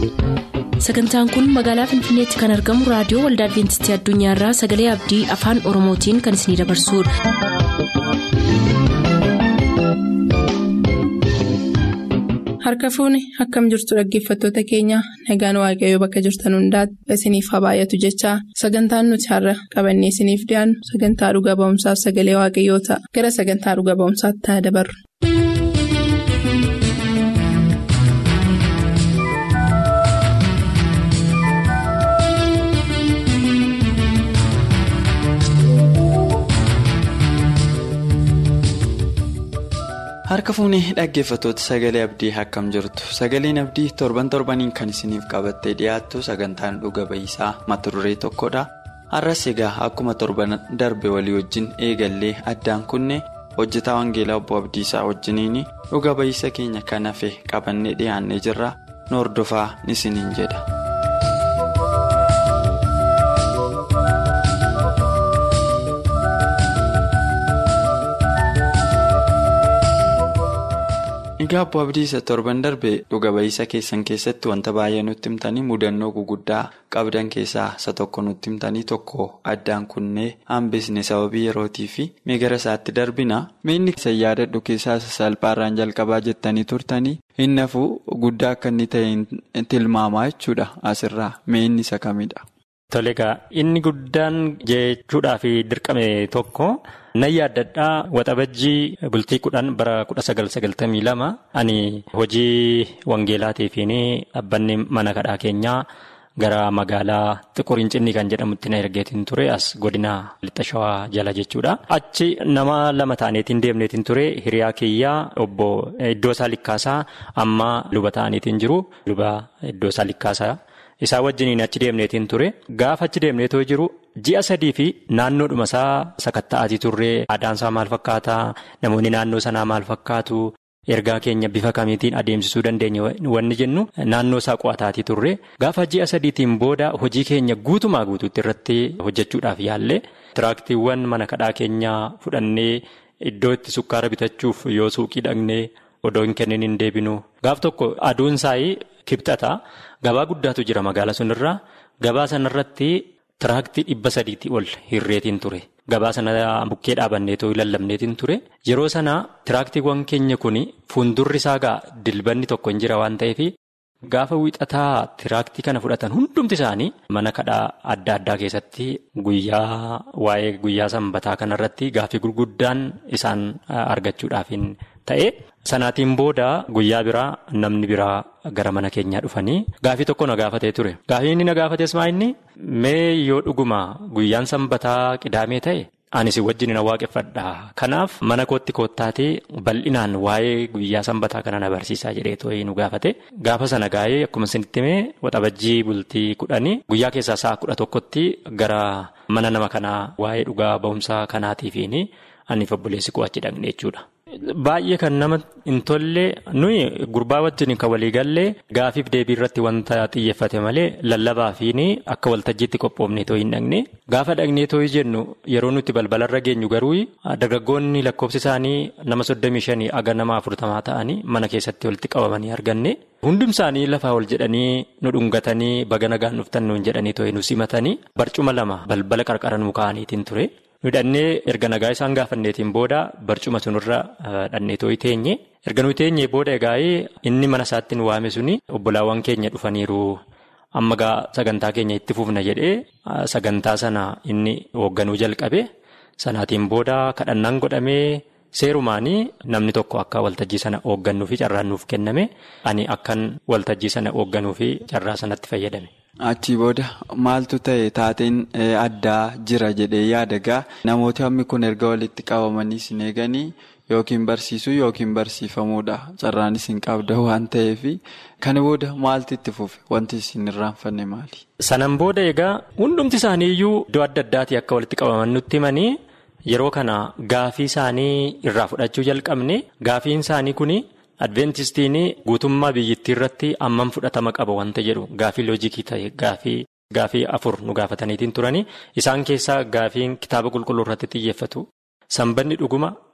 sagantaan kun magaalaa finfinneetti kan argamu raadiyoo waldaa adventistii addunyaarraa sagalee abdii afaan oromootiin kan isinidabarsudha. harka fuuni akkam jirtu dhaggeeffattoota keenya nagaan waaqayyoo bakka jirtan hundaati isiniif haa baay'atu jechaa sagantaan nuti har'a qabannee isiniif dhiyaannu sagantaa dhuga ba'umsaaf sagalee waaqayyoo ta'a gara sagantaa dhuga ba'umsaatti haa dabarru. harka fuunee dhaggeeffattoota sagalee abdii akkam jirtu sagaleen abdii torban torbaniin kan isiniif qabattee dhiyaattu sagantaan dhuga ba'iisaa mata duree tokkodha har'as egaa akkuma torban darbe walii wajjin eegallee addaan kunne hojjetaa wangeelaa obbo abdiisaa wajjiniin dhuga ba'iisa keenya kan hafe qabannee dhiyaannee jirra nu hordofaa isiniin jedha. Egaa Obbo Abdiisa torban darbe dhuga ba'iisa keessan keessatti wanta baay'ee nutti himtanii mudannoo guguddaa qabdan keessaa isa tokko nutti himtanii tokko addaan kunnee hambisne sababii yerootii fi gara isaatti darbina miinni isa yaadadhu keessaa salphaarraan jalqabaa jettanii turtanii inni hafuu guddaa akka inni ta'e tilmaamaa jechuudha asirraa miinni isa kamidha. Tole egaa inni guddaan jechuudhaaf dirqame tokko. Nan yaaddadhaa waxabajjii bultii kudhan bara kudha sagal sagaltamii lama ani hojii wangeelaatii dhaabbanni mana kadhaa keenyaa gara magaalaa xiquriin cinnii kan jedhamutti na ergeetiin ture as godina lixa shawaa jala jechuudha. Achi nama lama taaneetiin deemneetiin ture hiriyaa kiyyaa obbo Iddoosaa Likkaasaa amma luba ta'aniitiin jiru luba Iddoosaa Likkaasaa. Isaa wajjiniin achi deemneetiin ture gaafa achi deemneetoo jiru ji'a sadii fi naannoodhuma isaa sakatta'aatii turree aadaansaa maal fakkaataa namoonni naannoo sanaa maal fakkaatu ergaa keenya bifa kamiitiin adeemsisuu dandeenya wanni jennu naannoo isaa qo'ataatii turre gaafa ji'a sadiitiin booda hojii keenya guutumaa guutuutti irratti hojjechuudhaaf yaallee tiraaktiiwwan mana kadhaa keenyaa fudhannee iddoo itti sukkaara bitachuuf yoo suuqii dhaqnee odoo hin kennin hin deebinu gaaf tokko aduun saayii kibxata. Gabaa guddaatu jira magaala sunirraa gabaa sanarratti tiraaktii dhibba sadiitti ol hirreetiin ture gabaa sana bukkee dhaabanneetoo lallabneetiin ture yeroo sana tiraaktiiwwan keenya kun fuuldurri isaa gaa dilbanni tokko hin jira waan ta'eef gaafa wiixataa tiraaktii kana fudhatan hundumti isaanii mana kadhaa adda addaa keessatti guyyaa waa'ee guyyaa sanbataa kanarratti gaaffii gurguddaan isaan argachuudhaaf ta'e. Sanaatiin booda guyyaa biraa namni biraa gara mana keenyaa dhufanii gaafii tokko na gaafatee ture. Gaafii inni na gaafates maa inni mee yoo dhuguma guyyaan sanbataa qidaamee ta'e ani si wajjin na waaqeffadha. Kanaaf mana kootti koottaatee bal'inaan waa'ee guyyaa sanbataa kana na barsiisaa jedhee too'ee nu gaafate. Gaafa sana gaa'ee akkuma isinitti himee waxabajjii bultii kudhanii guyyaa keessaa sa'a kudha tokkotti gara mana nama kanaa waa'ee dhugaa ba'umsaa kanaatiifiin ani obboleessi koo achi dhaqne jechuudha. Baay'ee kan nama hin tolle nuyi gurbaa wajjin kan walii gallee gaafiif deebii irratti wanta xiyyeeffate malee lallabaa fi akka waltajjiitti qophoofnee too hin dhaqne gaafa dhaqnee too jennu yeroo nuti balbalarra geenyu garuu dargaggoonni lakkoofsi isaanii nama soddomii shanii aga nama afurtamaa ta'anii mana keessatti walitti qabamanii arganne hundum isaanii lafaa ol jedhanii nu dhungatanii baga nagaan dhuftan nuun jedhanii too nu simatanii barcuma lama balbala qarqara nu kaa'aniitiin ture. Nu dhannee erga nagaa isaan gaafanneetiin booda barcuma sunirra dhannee tooyi teenye erga nuyi teenye booda egaa inni mana isaatti nu waame suni obbolaawwan keenya dhufaniiru amma gaa sagantaa keenya itti fufna jedhee sagantaa sana inni hoogganuu jalqabe sanaatiin booda kadhannaan godhamee seerumaanii namni tokko akka waltajjii sana hooggannuu fi carraan nuuf kenname ani akkan waltajjii sana hoogganuu fi carraa sanatti fayyadame. Achii booda maaltu ta'e taateen addaa jira jedhee yaadagaa namooti hammi kun erga walitti qabamanii sin eeganii yookiin barsiisuu yookiin barsiifamuudha carraan isin qabda waan ta'eef kana booda maaltu itti fufe wanti isin irraanfanne maali. Sanan booda egaa hundumti isaanii iyyuu iddoo adda addaatii akka walitti qabaman nutti himanii yeroo kana gaafii isaanii irraa fudhachuu jalqabne gaafiin isaanii kuni. Adventistiin guutummaa biyyattii irratti ammam fudhatama qaba wanta jedhu gaafii loojikii ta'e gaafii gaafii afur nu gaafataniitiin turanii isaan keessaa gaafiin kitaaba qulqulluu irratti xiyyeeffatu sanbanni dhuguma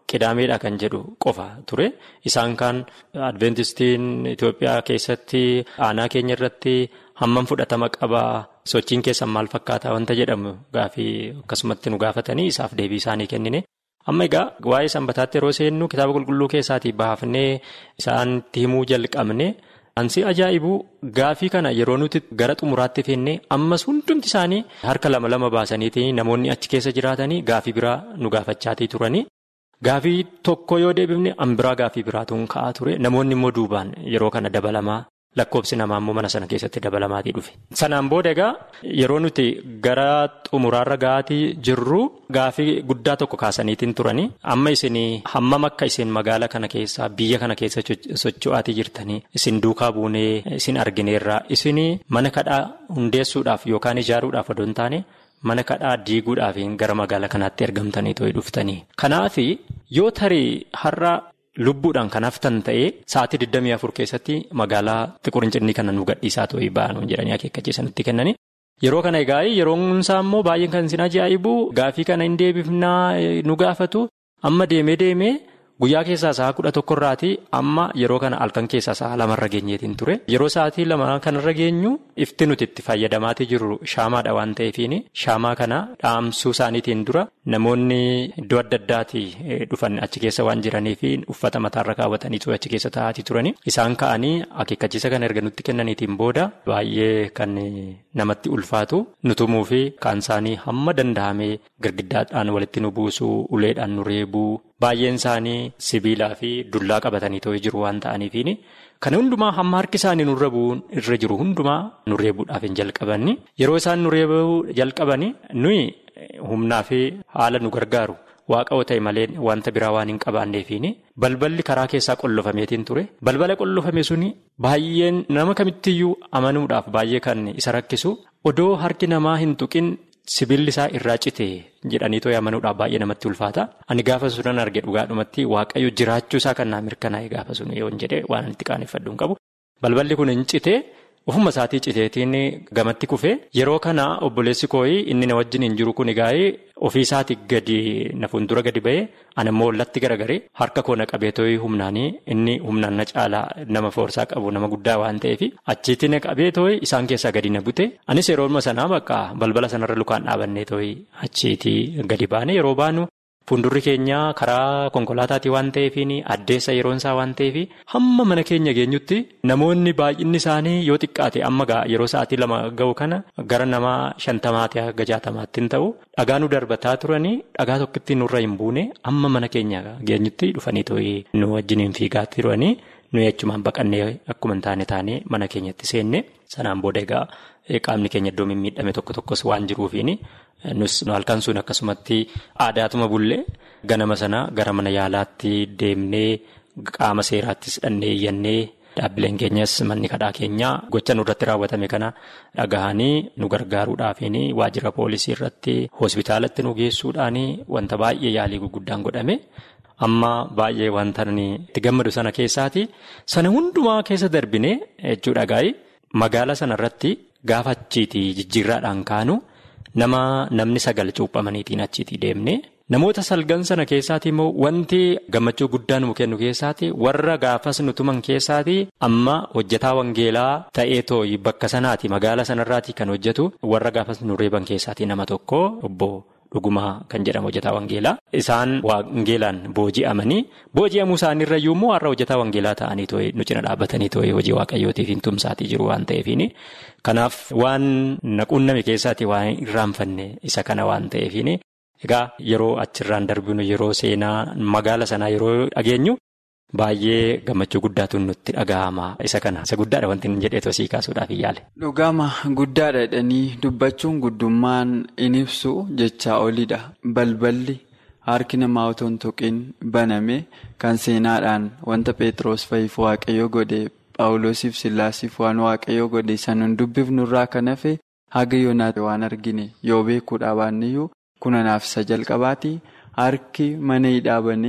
qidaameedha kan jedhu qofa ture. Isaan kaan adventistiin Itoophiyaa keessatti aanaa keenya irratti hammam fudhatama qabaa sochiin keessan maal fakkaataa wanta jedhamu gaafii akkasumatti nu gaafatanii isaaf deebii isaanii kennine. Amma egaa waa'ee sanbataatti yeroo seennu kitaaba qulqulluu keessaatii baafnee isaanitti himuu jalqabne. Ansi ajaa'ibuu gaafii kana yeroo nuti gara xumuraatti feennee ammas hundumti isaanii harka lama lama baasaniitii namoonni achi keessa jiraatanii gaafii biraa nu gaafachaatii turanii. Gaafii tokko yoo deebifne an biraa gaafii biraatuun ka'aa ture namoonni immoo duubaan yeroo kana dabalamaa lakkoobsi namaa immoo mana sana keessatti dabalamaatii dhufe. Sanaan booda egaa yeroo nuti gara xumuraarra ga'aatii jirru gaafii guddaa tokko kaasaniitiin turanii amma isin hammam akka isin magaala kana keessaa biyya kana keessa socho'aatii jirtanii isin duukaa buunee isin argineerraa isin mana kadhaa hundeessuudhaaf yookaan ijaaruudhaaf odoo hin taane. Mana kadhaa diiguudhaaf gara magaalaa kanaatti ergamtanii too'ee dhuftanii. Kanaaf yoo tarii har'a lubbuudhaan kan haftan ta'ee sa'aatii 24 keessatti magaalaa xiqurincinnii kana nu gadhiisaa too'ee ba'anuu jedhanii akeekkachiisanitti kennanii. Yeroo kana egaa yeroon isaa immoo baay'een kan isin ajaa'ibu gaafii kana hin deebifnaa nu gaafatu amma deemee deemee. Guyyaa keessaa sa'a kudha tokkorraatii amma yeroo kana halkan keessaa sa'a lamarra geenyeetiin ture. Yeroo sa'aatii lama kanarra geenyu ifti nuti itti fayyadamaatii jirru shaamaadha waan ta'eefiin shaamaa kana dhaamsuu isaaniitiin dura namoonni iddoo adda addaatii dhufan achi keessa waan jiraniif uffata mataarra kaawwatanii achi keessa taa'aatii turani. Isaan ka'anii akeekkachiisa kana erga nutti kennaniitiin booda baay'ee kan namatti ulfaatu nutumuu fi kaan isaanii hamma danda'amee girgiddaadhaan walitti nu buusuu uleedhaan nu reebuu. Baay'een isaanii sibiilaa fi dullaa qabatanii too'ee jiru waan ta'aniifiin kana hundumaa hamma harki isaanii nurra bu'uun irra jiru hundumaa nu reebuudhaaf hin jalqabanni. Yeroo isaan nu reebuu jalqabani nuyi humnaa fi haala nu gargaaru waaqa ta'e malee wanta biraa waan hin qabaanneefiin balballi karaa keessaa qollofameetiin ture. Balbala qollofame suni baay'een nama kamittiyyuu amanuudhaaf baay'ee kan isa rakkisu odoo harki namaa hin tuqin. Sibiilli isaa irraa cite jedhanii too'ee amanuudhaaf baay'ee namatti ulfaata. Ani gaafa sunan arge dhugaadhumatti waaqayyo jiraachuu isaa kan naa mirkanaa'e gaafa sun yoo jedhe waan itti qaaneffadhu hin qabu. Balballi kun hin cite ofuma isaatii citeetiin gamatti kufe yeroo kana obboleessi kooyi inni na wajjin hin jiru kun egaa ofii isaatii gadi na fuuldura gadi ba'ee anammoo ollatti garagaree harka koo na qabee too'ii humnaanii inni humnaan na caalaa nama foorsaa qabu nama guddaa waan ta'eef achiitti na qabee too'ii isaan keessaa gadi na bute anis yeroo sanaa bakka balbala sanarra lukaan dhaabannee too'ii achiitii gadi baane yeroo baanu. Fuuldurri keenya karaa konkolaataatii waan ta'eefiin addeessa yeroon isaa waan ta'eef hamma mana keenya geenyutti namoonni baay'inni isaanii yoo xiqqaate amma yeroo sa'aatii lama ga'u kana gara nama shantamaati haga jaatamaatti hin ta'u dhagaa nu darbataa turanii dhagaa tokkotti nurra hin buune amma mana keenya geenyutti dhufanii too'ii nu wajjiniin fiigaa turanii nuyi achumaan baqannee akkuma hin taane taane mana keenyatti seenne sanaan booda egaa qaamni keenya iddoo mimmiidhame tokko tokkos waan jiruufiin. Nus halkan sun akkasumatti aadaatuma bullee ganama sana gara mana yaalaatti deemnee qaama seeraattis dhannee iyyannee dhaabbileen keenyas manni kadhaa keenyaa gocha nurratti raawwatame kana dhagahanii nu gargaaruudhaafiin waajjira poolisii irratti hospitaalatti nu geessuudhaan wanta baay'ee yaalii gurguddaan godhame. Amma baay'ee wanta itti gammadu sana keessaati sana hundumaa keessa darbine jechuudha gaayi magaala sanarratti gaafa achiitii jijjiirraadhaan kaanu. Nama namni sagal cuuphamaniitiin achiitii deemne namoota salgan sana keessaati immoo wanti gammachuu guddaa nu kennu keessaati warra gaafas nu tuman keessaati amma hojjetaa wangeelaa ta'ee tooyi bakka sanaati magaala sanarraati kan hojjetu warra gaafas nu reeban keessaati nama tokko obbo Dhugumaa kan jedhamu hojjetaa wangeelaa isaan wangeelaan booji'amanii booji'amuu isaaniirra immoo har'a hojjetaa wangeelaa ta'anii tooyi nu cina dhaabbatanii tooyi hojii waaqayyootiif hin tumsaatii jiru waan ta'eefiin. Kanaaf waan naquunname keessaati waan irraanfanne isa kana waan ta'eefiin egaa yeroo achirraan darbinu yeroo seenaa magaala sanaa yeroo dhageenyu baay'ee gammachuu guddaatu nutti dhaga'ama isa kana isa guddaadha wanti inni jedhee tosii kaasuudhaaf yaale. Dhugama guddaadha jedhanii dubbachuun guddummaan in ibsu jechaa olidha balballi harki namaa otoo hin tuqiin baname kan seenaadhaan wanta Pheexroos fa'iif waaqayyo godhe. Paawuloosiif Sillaasiif waan waaqayyoo godhe sanuun dubbifnurraa kan hafe haga yoonaatti waan argine yoo beekuudha baanneyyuu kunanaaf isa jalqabaati harki mana hidhaa banee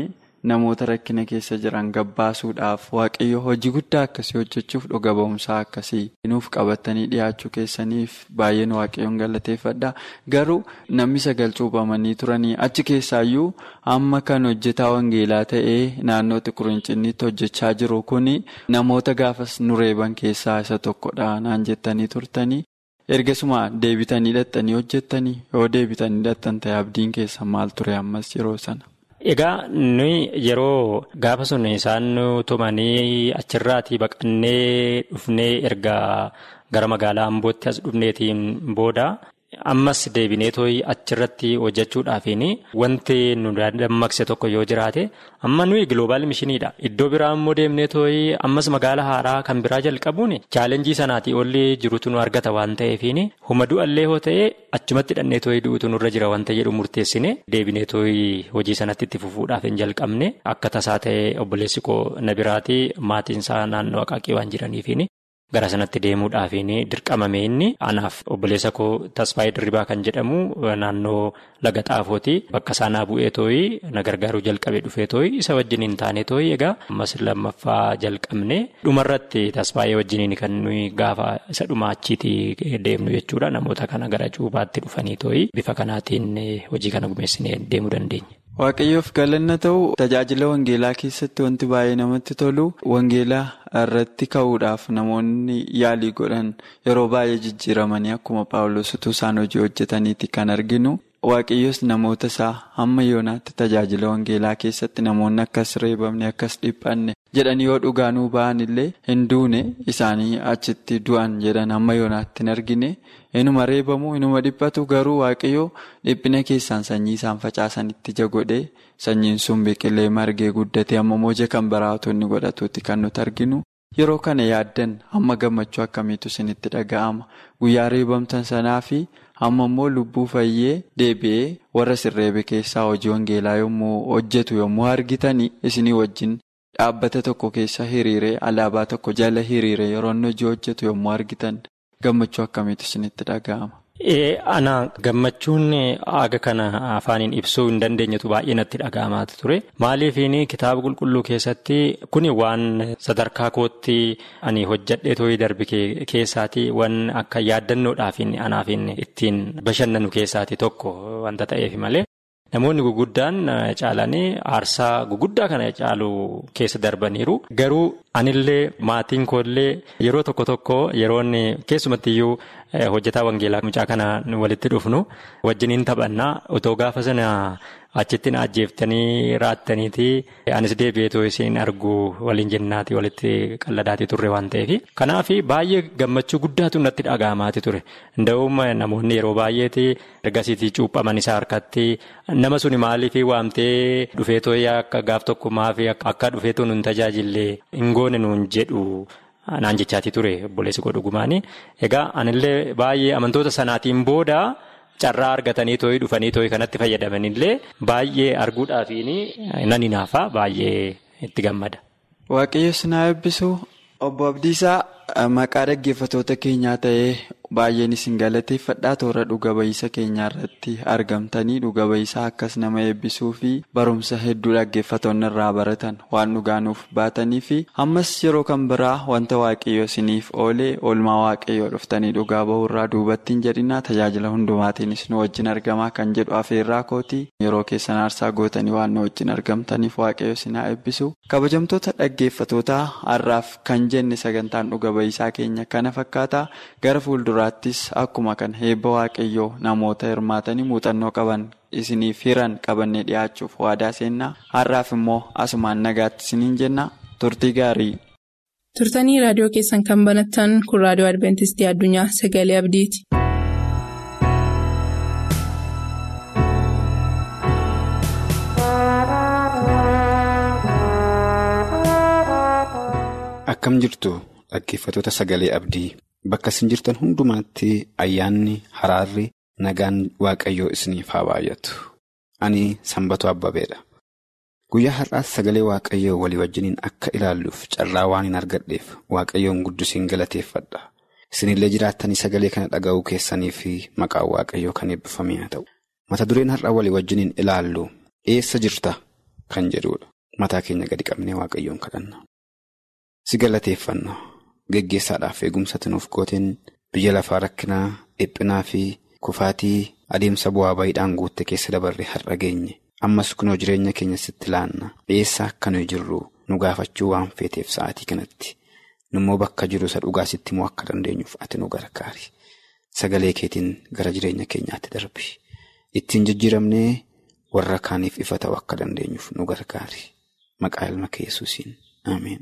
namoota rakkina keessa jiran gabbaasuudhaaf waaqayyo hojii guddaa akkasii hojjechuuf dhuga ba'umsaa akkasii nuuf qabatanii dhiyaachuu keessaniif baay'een waaqayyoon galateeffadha. Garuu namni sagal cuuphamanii turanii achi keessaayyuu amma kan hojjetaa wangeelaa ta'ee naannoo Tiqurincinniitti hojjechaa jiru kuni namoota gaafas nu reeban keessaa isa tokkodha naan jettanii turtanii. ergasuma deebitanii hidhattanii hojjettanii yoo deebitanii hidhattan ta'e abdiin keessan maal ture ammas yeroo sana. Egaa nuyi yeroo gaafa sun isaan tumanii achirraatii baqannee dhufnee erga gara magaalaa Ambootti as dhufneetiin booda ammas deebinee tooyi achirratti hojjechuudhaafiin wanti nu dammaqse tokko yoo jiraate amma nuyi giloobaal mishiniidha. Iddoo biraa immoo deemnee tooyi ammas magaala haaraa kan biraa jalqabuun chaalenjii sanaatii olli jirutu nu argata waan ta'eefiin huma du'allee hoo ta'e achumatti hidhannee tooyi du'utu nurra jira wanta jedhu murteessine deebinee tooyi hojii sanatti itti fufuudhaaf hin jalqabne akka tasaa ta'e obboleessi koo na biraatii maatiinsaa naannoo Aqaaqii waan jiraniifiin. Gara sanatti deemuudhaafiin dirqamame inni anaaf obboleessa koo Tasfaayee Dirribaa kan jedhamu naannoo laga xaafooti bakka isaanaa bu'ee tooyi na gargaaruu jalqabee dhufee tooyi isa wajjin hin taane tooyi egaa ammas lammaffaa jalqabne dhumarratti Tasfaayee wajjiniin kan nuyi gaafa isa dhumaa achiitii deemnu jechuudha namoota kana gara cuubaatti dhufanii tooyi bifa kanaatiin hojii kana gumeessinee deemuu dandeenya. Waaqayyoof galanna ta'u tajaajila wangeelaa keessatti wanti baay'ee namatti tolu wangeelaa irratti ka'uudhaaf namoonni yaalii godhan yeroo baay'ee jijjiiramanii akkuma paawulos utuu isaan hojii hojjetaniiti kan arginu. Waaqayyoos namoota isaa hamma yoonaatti tajaajila wangeelaa keessatti namoonni akkas reebamne akkas dhiphanne jedhanii yoo dhugaanuu ba'an illee hin duune isaanii achitti du'an jedhan hamma yoonaatti hin argine. Inuma reebamu inuma dhiphatu garuu waaqayyoo dhiphina keessaan sanyii isaan facaasanitti ija godhee sanyiin sun biqilee margee guddatee amma moja kan baraatonni godhatuuti kan nuti arginu. Yeroo kana yaaddan hamma gammachuu akkamiitu isinitti dhaga'ama guyyaa reebamtan sanaa fi amma immoo lubbuu fayyee deebi'ee warra sirreebe keessaa hojii wangeelaa yommuu hojjetu yommuu argitanii isinii wajjin dhaabbata tokko keessa hiriiree alaabaa tokko jala hiriiree yeroo inni hojii hojjetu yommuu argitan. Gammachuu akkamiitu isinitti dhaga'ama? Ana gammachuun aga kana afaaniin ibsuu hin dandeenyetu baay'ee natti dhaga'amaa ture. Maaliifiin kitaaba qulqulluu keessatti kuni waan sadarkaa kootti ani hojjadhee tooyi darbe keessaati waan akka yaaddannoodhaaf anaaf ittiin bashannanu keessaati tokko wanta ta'eef malee. Namoonni guguddaan caalanii aarsaa guguddaa kana caalu keessa darbaniiru. Garuu anillee maatiin koollee yeroo tokko tokko yeroon keessumattiyyuu hojjetaa wangeelaa mucaa kana walitti dhufnu wajjiniin taphannaa otoo gaafa sana achitti na ajjeeftanii raattaniiti anis deebi'eetoo isin argu waliin jennaati walitti qalladaatii turre waan ta'eef. Kanaaf baay'ee gammachuu guddaatu natti dhaga'amaati ture. Nda'uum namoonni yeroo baay'eeti ergasiitii cuuphaman isaa harkatti nama suni maaliif waamtee dhufeetoo akka gaaf tokko maafi akka dhufeetoo nun tajaajillee hin goone nuun jedhu. Naan jechaatii ture obboleessi koo dhugumaani. Egaa anillee baay'ee amantoota sanaatiin booda carraa argatanii tooyi dhufanii tooyi kanatti fayyadamanillee baay'ee arguudhaafiin nan hinaafa baay'ee itti gammada. Waaqayyo sinaa eebbisu obbo Abdiisaa maqaa dhaggeeffatoota keenyaa ta'ee baay'een isin galateeffadhaa toora dhuga ba'iisa keenyaa irratti argamtanii dhuga ba'iisaa akkas nama eebbisuu fi barumsa hedduu dhaggeeffatoonni irraa baratan waan dhugaanuuf baatanii fi ammas yeroo kan biraa wanta waaqayyo isiniif oolee oolmaa waaqayyoo dhuftanii dhugaa bahurraa duubatti hin jedhinaa tajaajila hundumaatiinis nu wajjin argamaa kan jedhu afeerraa kootii yeroo keessan aarsaa gootanii waan nu wajjin argamtaniif waaqayyo isinaa eebbisu kabajamtoota dhaggeeffatootaa har'aaf kan jenne sagantaan dhuga ba'iisaa keenya kana fakkaata gara fuulduraa. Duraattis akkuma kan heebba waaqayyoo namoota hirmaatanii muuxannoo qaban isiniif hiran qabannee dhiyaachuuf waadaa seennaa har'aaf immoo asumaan nagaatti isiniin jenna turtii gaarii. Turtanii raadiyoo keessan kan banattan kun raadiyoo Adibeentistii Addunyaa Sagalee Abdiiti. Akkam jirtu dhaggeeffatoota sagalee abdii. Bakka isin jirtan hundumaatti ayyaanni haraarri nagaan waaqayyoo isiniif haa baay'atu. Ani sanbatoo abbabeedha. Guyyaa har'aas sagalee waaqayyoo walii wajjiniin akka ilaalluuf carraa waan hin argadheef waaqayyoon guddisiin galateeffadha. Isinillee jiraattanii sagalee kana dhaga'uu keessanii fi maqaan waaqayyoo kan eebbifamee haa ta'u. Mata dureen har'a walii wajjiniin ilaallu eessa jirta kan jedhudha. mataa keenya gadi qabnee waaqayyoon kadhanna. Si galateeffanna geggeessaadhaaf eegumsa nuuf gooteen biyya lafaa rakkinaa dhiphinaa fi kufaatii adeemsa bu'aa baay'idhaan guutte keessa dabarre har'a geenye ammas kunoo jireenya keenya sitti laanna eessa akka nuyi jirru nu gaafachuu waan feeteef sa'aatii kanatti nummoo bakka jiru isa dhugaa sitti immoo akka dandeenyuuf ati nu gargaari sagalee keetiin gara jireenya keenyaatti darbi ittiin jijjiiramnee warra kaaniif ifa ta'u akka dandeenyuuf nu gargaari maqaa ilma kee Yesuusiin ameen.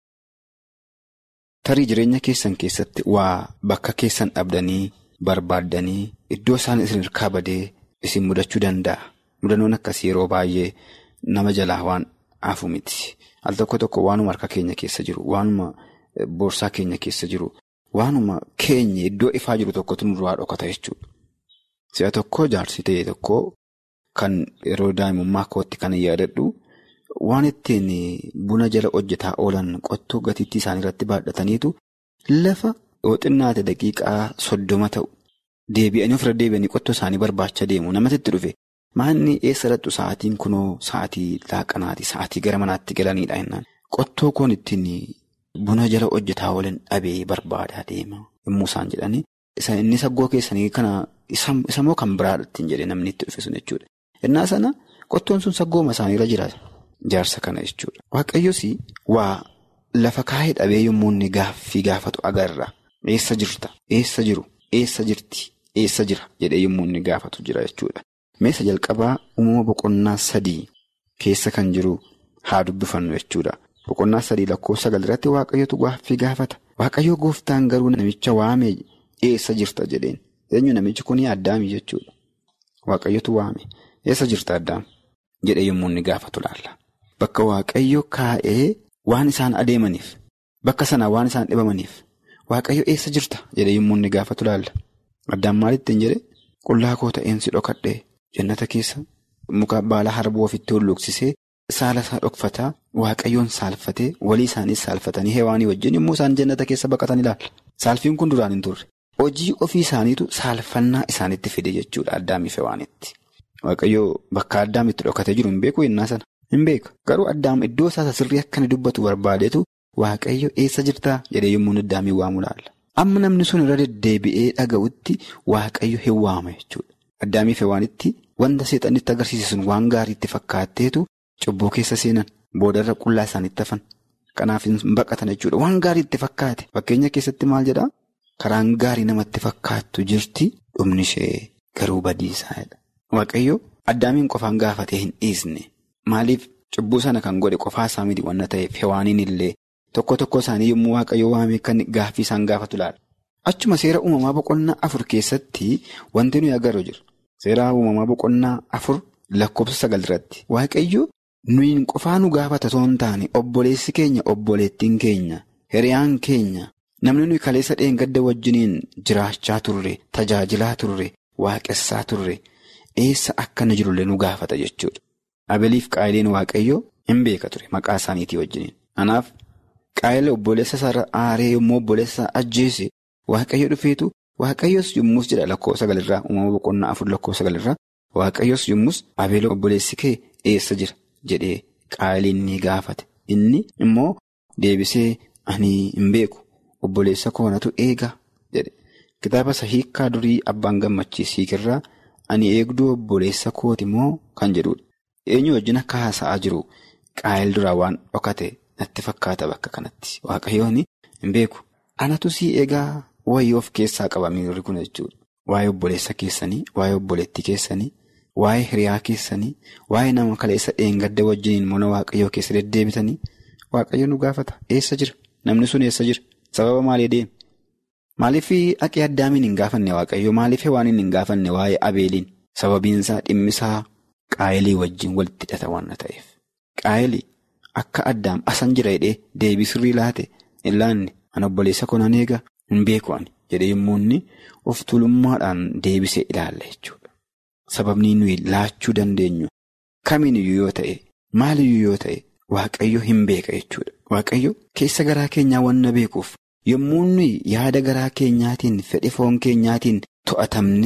Tarii jireenya keessan keessatti waa bakka keessan dhabdanii barbaaddanii iddoo isaan isin hirkaa badee isin mudachuu danda'a. Mudannoon akkasii yeroo baay'ee nama jalaa waan hafu miti. Al tokko tokko waanuma harka keenya keessa jiru, waanuma boorsaa keenya keessa jiru, waanuma keenya iddoo ifaa jiru tokkotu nurraa dhokata jechuudha. Si'a tokko jaarsi ta'e tokko kan yeroo daa'imummaa kootti kan yaadadhu. Waan ittiin buna jala hojjetaa oolan qottoo gatiittii isaanii irratti baadhataniitu lafa yoo xinnaate daqiiqaa soddoma ta'u deebi'anii ofirra deebi'anii qottoo isaanii barbaacha deemu namatti itti dhufe maanni eessa dhattu sa'aatiin kunoo sa'aatii laaqanaati sa'aatii gara manaatti galanidha jennaan qottoo kun ittiin buna jala hojjetaa oolan dhabee barbaadaa deema yommuu isaan jedhanii inni saggoo keessanii kana isa moo kan biraadha ittiin jedhee namni itti dhufe sun jechuudha. Innaa sana qottoon sun saggooma isaaniirra jira. Jaarsa kana jechuudha. Waaqayyoos waa lafa kaa'ee dhabee yommuu inni gaaffii gaafatu agarra. Eessa jirta? Eessa jiru? Eessa jirti? Eessa jira? jedhee yommuu inni gaafatu jira jechuudha. Meeshaa jalqabaa uumama boqonnaa sadii keessa kan jiru haa dubbifannu jechuudha. Boqonnaa sadii lakkoofsa sagal irratti waaqayyotu gaaffii gaafata. Waaqayyoo gooftaan garuu namicha waamee eessa jirta jedheen. Eenyu namichi kun addaami jechuudha. Waaqayyotu waame. Eessa jirta addaam? jedhee yommuu inni gaafatu laalla. Bakka waaqayyo kaa'ee waan isaan adeemaniif bakka sanaa waan isaan dhibamaniif waaqayyo eessa jirta jedhee yommuu inni gaafatu laalla. Addaan maalittiin jedhe qullaa koo ta'een si dhokadhee jannata keessa muka baala harbuu ofitti hulluuqsisee saala isaa dhokfataa waaqayyoon saalfatee walii isaaniis saalfatanii heewaanii wajjin yommuu isaan jannata keessa baqatan ilaalla. Saalfiin kun duraan hin turre. Hojii ofii isaaniitu saalfannaa isaanitti fide jechuudha addaamiif heewaanitti. Waaqayyoo bakka addaam itti dhokatee jiru hin beeku yennaa sana. Hin beeka. Garuu addaam iddoo isaa sirrii akka inni dubbatu barbaadetu waaqayyo eessa jirtaa jedhee yommuu addaamiin waamu laalla. Amma namni sun irra deddeebi'ee dhaga'utti waaqayyo hin waama jechuudha. Addaamiif heewaanitti wanta seexanitti agarsiise sun waan gaariitti fakkaatteetu cubbuu keessa seenan boodarra qullaa isaaniitti hafan. Kanaaf hin baqatan jechuudha. Waan gaariitti fakkaate. Fakkeenya keessatti maal jedhaa? Karaan gaarii namatti fakkaattu jirti dhumni ishee garuu badiisaadha. Waaqayyo addaamiin qofaan gaafatee hin dhiisne. Maaliif cubbuu sana kan godhe qofaa isaa miti waan ta'eef hewaaniin illee tokko tokko isaanii yommuu waaqayyo waamee kan gaaffii isaan gaafatu laala. Achuma seera uumamaa boqonnaa afur keessatti wanti nuyi agarru jira. Seera uumamaa boqonnaa afur lakkoofsa sagal irratti waaqayyo nuyi qofaa nu gaafata osoo hin taane obboleessi keenya obboleettiin keenya hiriyaan keenya namni nuyi kaleessa dheengadda wajjiniin jiraachaa turre tajaajilaa turre waaqessaa turre eessa akka inni jirullee nu gaafata jechuudha. Abeliif qaayileen waaqayyoo hin beeka ture maqaa isaaniitii wajjiniin. Kanaaf qaayila obboleessa isaa aaree yommuu obboleessa isaa ajjeese waaqayyo dhufeetu waaqayyos yommus jedha lakkoofsa sagalirraa uumama boqonnaa afur lakkoofsa sagalirraa waaqayyos yommus abeela obboleessi kee eessa jira jedhee qaayiliin ni gaafate. Inni immoo deebisee ani hin beeku obboleessa koonatu eega jedhe. Kitaaba isa hiikkaa durii abbaan gammachiis hiikirraa ani eegduu obboleessa kooti moo kan jedhudha. Eenyu wajjin akka haasa'aa jiru qaayil duraa waan dhokate natti fakkaata bakka kanatti waaqayyoon hin beeku. Anatu sii eegaa wayii of keessaa qaba miirri kun jechuudha. Waa'ee obboleessa keessanii, waa'ee obboleettii keessanii, waa'ee hiriyaa keessanii, waa'ee nama kaleessa dheengadda wajjiniin mana waaqayyoo keessa deddeebitanii waaqayyo nu gaafata. Eessa jira? Namni sun eessa jira? Sababa maalii deema? Maaliif dhaqee addaamiin hin gaafanne waaqayyo? Maaliif waan hin gaafanne waa'ee abeeliin? Sababiinsaa dhimmisaa qaayilii wajjin walitti hidhata waan ta'eef. Qaayilii akka addaam asan jira jedhee deebii sirrii laate hin laanne an obboleessa konan eega hin beeku ani jedhee yommuu inni of tuulummaadhaan deebisee ilaalla jechuudha. Sababni nuyi laachuu dandeenyu kamiiniyyuu yoo ta'e maaliyyuu yoo ta'e waaqayyo hin beeka jechuudha. Waaqayyo keessa garaa keenyaa wanna beekuuf yommuu nuyi yaada garaa keenyaatiin fedhi foon keenyaatiin to'atamnee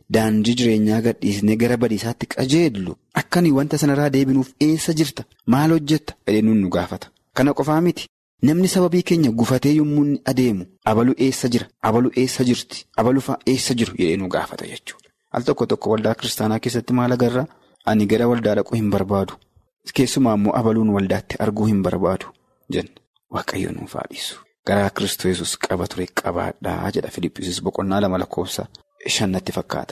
daandii jireenyaa gadhiisnee gara badiisaatti qajeellu akkanii wanta sanarraa deebinuuf eessa jirta maal hojjetta jedhee nu gaafata. Kana qofaa miti namni sababii keenya gufatee yommuu inni adeemu abalu eessa jira abalu eessa jirti abalufaa eessa jiru jedhee nu gaafata jechuudha. Al tokko tokko waldaa kiristaanaa keessatti maal agarra ani gara waldaa dhaquu hin barbaadu keessumaa immoo abaluun waldaatti arguu hin barbaadu jenna waaqayyo nuuf haadhisu. Garaa kiristoos qaba ture qabaadhaa jedha Filiippiisis boqonnaa lama lakkoofsa shannatti fakkaata.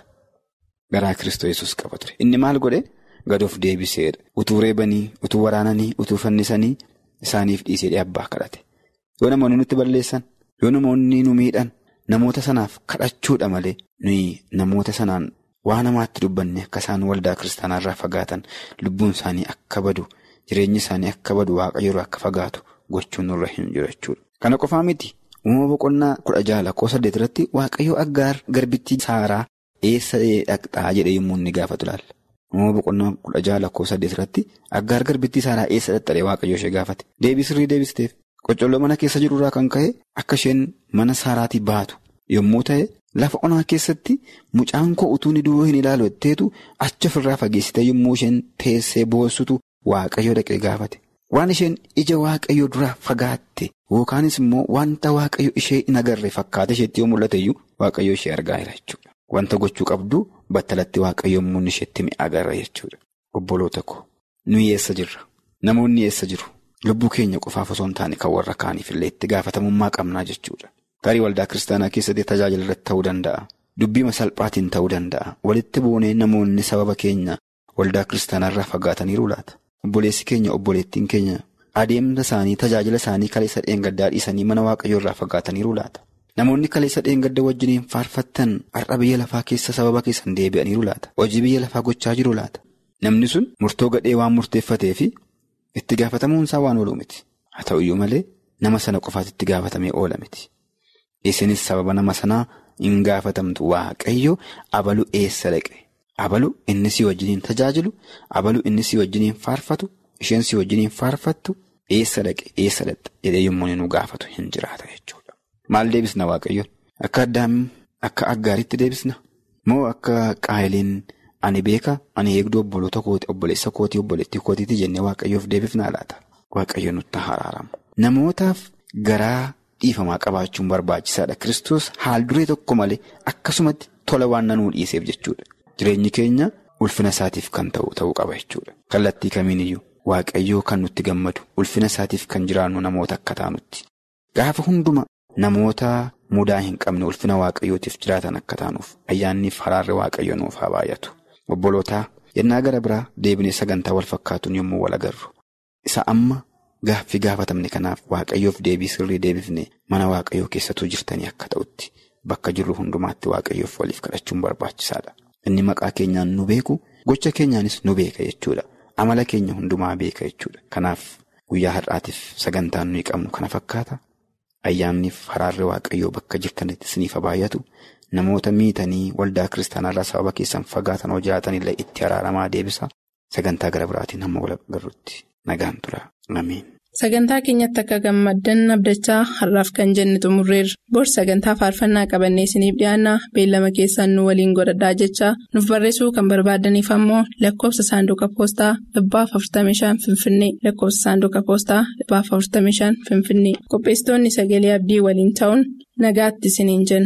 Garaa kiristoos qaba ture inni maal godhe gad of deebiseedha utuu reebanii utuu waraananii utuu fannisanii isaaniif dhiisee abbaa kadhate yoo namoonni nutti balleessan yoo namoonni nu miidhan namoota sanaaf kadhachuudha malee nuyi namoota sanaan waa namaatti dubbanne akka isaan waldaa kiristaanaarraa fagaatan lubbuun isaanii akka badu jireenyi isaanii akka badu waaqayyo akka fagaatu gochuun nurra hin jiru jechuudha. Kana qofaa miti uumama boqonnaa kudha jaha lakkoofsa saddeet irratti waaqayyo aggaar garbittii saaraa eessa dhaqxaa jedhee yommuu inni gaafatu ilaalla. Uumama boqonnaa kudha jaha lakkoofsa saddeet irratti aggaar garbittii saaraa eessa dhaqxee waaqayyo ishee gaafate deebisirrii deebisteef qocolloo mana keessa jirurraa kan ka'e akka isheen mana saaraatii baatu yommuu ta'e lafa onaa keessatti mucaan koo utuu ni duruu hin ilaalu jetteetu achi ofirraa fageessitee yommuu isheen teessee boossutu waaqayyo dhaqee gaafate. Waan isheen ija waaqayyo duraa fagaatte yookaanis immoo wanta waaqayyo ishee hin agarre fakkaate isheetti yoo mul'ate iyyuu waaqayyo ishee argaa jira jechuudha. Wanta gochuu qabdu battalatti waaqayyo yommuu isheetti mi'a agarra jechuudha. Obboloota ko nuyi eessa jirra? Namoonni eessa jiru? Lubbuu keenya qofaaf osoo hin taane kan warra kaaniif illee itti gaafatamummaa qabnaa jechuudha. Tarii waldaa kiristaanaa keessatti tajaajila irratti ta'uu danda'a. Dubbii salphaatiin ta'uu danda'a. Walitti buunee namoonni sababa keenya waldaa kiristaanaarraa fagaataniiru laata? Obboleessi keenya obboleettiin keenya adeemsa isaanii tajaajila isaanii kaleessa dheengaddaa dhiisanii mana waaqayyoo irraa fagaataniiru laata. Namoonni kaleessa dheengadda wajjiniin faarfattan har'a biyya lafaa keessa sababa keessan deebi'aniiru laata. Hojii biyya lafaa gochaa jiru laata. Namni sun murtoo gadhee waan murteeffatee fi itti gaafatamuun isaa waan oolu miti. Haa ta'uyyuu malee nama sana qofaatti itti gaafatamee oola miti. Isinis sababa nama sanaa hin gaafatamtu waaqayyo abalu eessa dhaqe. Abalu inni si wajjiniin tajaajilu abalu inni si wajjiniin faarfatu isheen si wajjiniin faarfattu eessa dhaqe eessa dhaqxe jedhee yommuu nu gaafatu hin jiraata jechuudha. Maal deebisna waaqayyoon? Akka addaam akka aggaaritti deebisna? Moo akka qaayiliin ani beeka ani eegduu obboloota kooti obboleessa kootii obboleettii kootiitii jennee waaqayyoof deebifnaa laata? Waaqayyo nutti haraaramu. Namootaaf garaa dhiifamaa qabaachuun barbaachisaadha. Kiristoos haal duree tokko malee akkasumatti tola waan nanuu dhiiseef jechuudha. Jireenyi keenya ulfina isaatiif kan ta'u ta'uu qaba jechuudha. Kallattii kamiiniyyuu waaqayyoo kan nutti gammadu ulfina isaatiif kan jiraannu namoota akka taanutti. Gaafa hunduma namoota mudaa hin qabne ulfina waaqayyootiif jiraatan akka taanuuf ayyaanniif haraarri waaqayyo nuuf haa baay'atu. Obbolootaa yennaa gara biraa deebinee sagantaa wal fakkaatuun yommuu wal agarru. Isa amma gaaffii gaafatamne kanaaf waaqayyoof deebii sirrii deebifne mana waaqayyoo keessatuu jirtanii akka ta'utti bakka jirru hundumaatti waaqayyoof waliif kadhachuun barbaachisaadha. Inni maqaa keenyaan nu beeku gocha keenyaanis nu beeka jechuudha. Amala keenya hundumaa beeka jechuudha. Kanaaf guyyaa har'aatiif sagantaan nuyi qabnu kana fakkaata. Ayyaanniif haraarri waaqayyoo bakka jirtanitti isiniif baay'atu namoota miitanii waldaa kiristaanaarraa sababa keessan fagaatan hoo jiraatanillee itti araaramaa deebisa. Sagantaa gara biraatiin hamma wal agarruutti nagaan tura. Ameen. Sagantaa keenyatti akka gammaddan abdachaa har'aaf kan jenne xumurreerra. Bor sagantaa faarfannaa qabannee isiniif dhiyaanna beellama keessaan nu waliin godhadhaa jechaa nuuf barreessuu kan barbaadaniif ammoo lakkoofsa saanduqa poostaa dhibbaaf 45 Finfinnee lakkoofsa saanduqa poostaa dhibbaaf 45 Finfinnee qopheessitoonni sagalee abdii waliin ta'uun nagaatti isiniin jenna.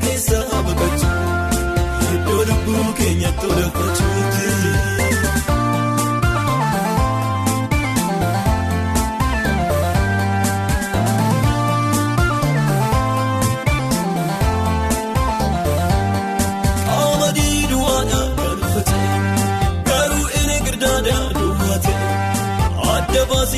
Iddoo lubbuu keenyatti ol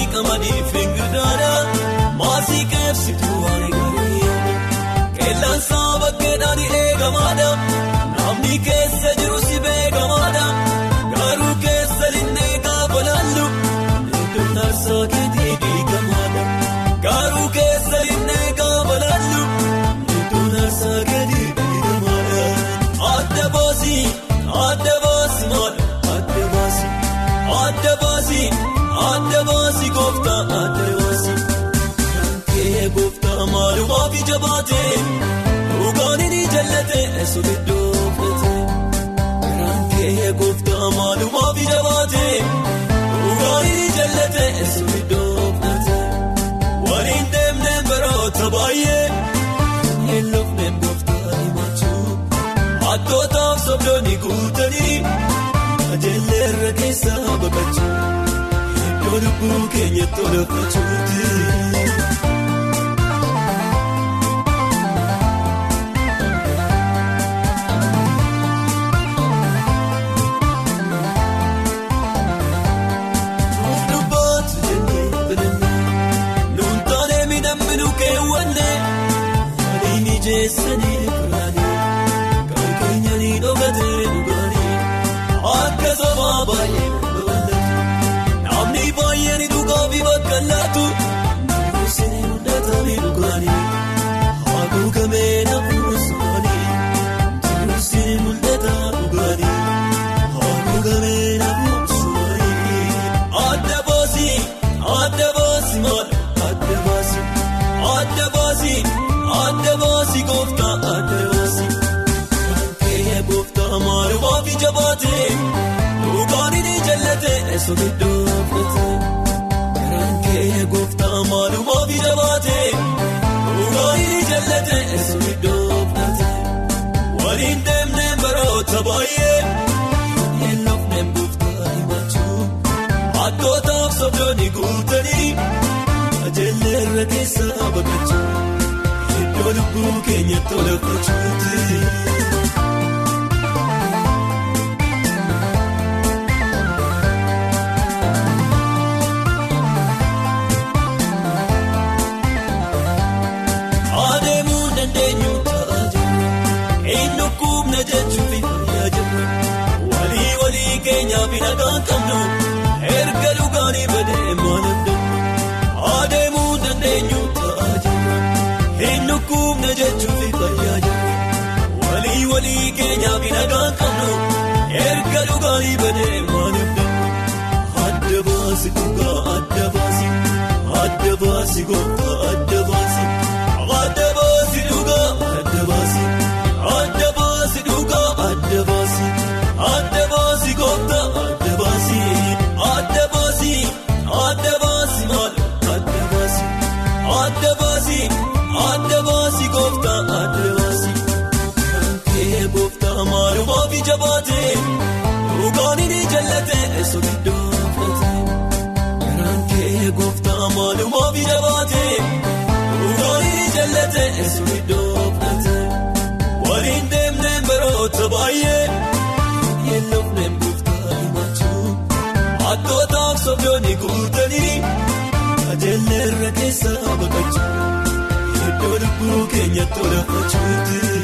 qamadii fingirdaadha maasii keebsituu waan eegalee qeellaan saaba keedhaan eegamaadha namni keessa jiru si beekamaadha garuu keessa linnee gaafa laallu iddoon taarsaa keetii diigamaadha garuu keessa linnee gaafa laallu iddoon taarsaa keetii diigamaadha adda baasii adda baasii maadha adda baasii adda baasii adda baasii gooftaa adda baasii kee gooftaa maalumaaf ija baatee dhugaan inni jallate eesuliddoo fudhatee kee gooftaa maalumaaf ija baatee dhugaan inni jallate eesuliddoo fudhatee waliin deemnee baroota baay'ee hin lufneen gooftaa himachuu hattootaaf sobdoonni guutanii ajeellee irra keessaa baqachuu iddoo lubbuu keenyatti olafachuuti. Dubbaatu jennee filannee nuun taanee miidhamni keewwannee waliin ijeessanii furaanii kan keenya ni dhogatee dhugaanii akka sobaa baay'ee babal'atu namni baay'een dhugaa fi bakka laatu namoonni mul'atanii dhugaanii haguugamee nafuus maanii namoonni mul'ataa dhugaanii haguugamee nafuus maanii adda baasii adda baasii maadha adda baasii adda baasii adda baasii gooftaa adda baasii. Kee gooftaa maalumaaf ija baatee dhugaan inni jallate eessuun iddoo fudhatee garaan kee gooftaa maalumaaf ija baatee dhugaan inni jallate eessuun iddoo fudhatee waliin deemnee baroota baay'ee hin lufneen gooftaa himachuu hattootaaf sobdoonni guutanii ajeellee irra keessaa baqachuu iddoo lubbuu keenyatti olafachuuti. Adeemuu dandeenyu ta'a jirra. Inni kubna jechuun fayyaa jirra. Walii walii keenyaaf hin nagaan qabnu. Erga dhugaanii badee maal danda'u. Adeemuu dandeenyu ta'a jirra. Inni kubna jechuun fayyaa jirra. Walii walii keenyaaf hin nagaan qabnu. Erga dhugaanii badee maal danda'u. Adda baasi dhugaa adda baasi. Adda baasi gooftaa adda baasi. Adda baasi dhugaa adda baasi. Adda baasi dhugaa adda baasi. Adda baasi gooftaa adda baasi. Adda baasi. Adda baasi maal adda baasi. Adda baasi. Adda baasi gooftaa adda baasi. Kee gooftaa maalumaaf ija baatee dhugaan inni jallate eessuun iddoo fudhatee garaan kee gooftaa maalumaaf ija baatee dhugaan inni jallate eessuun iddoo fudhatee waliin deemnee baroota baay'ee hin lufneen gooftaa himachuu hattootaaf sobdoonni guutanii ajeellee irra keessaa baqachuu iddoo lubbuu keenyatti olafachuuti.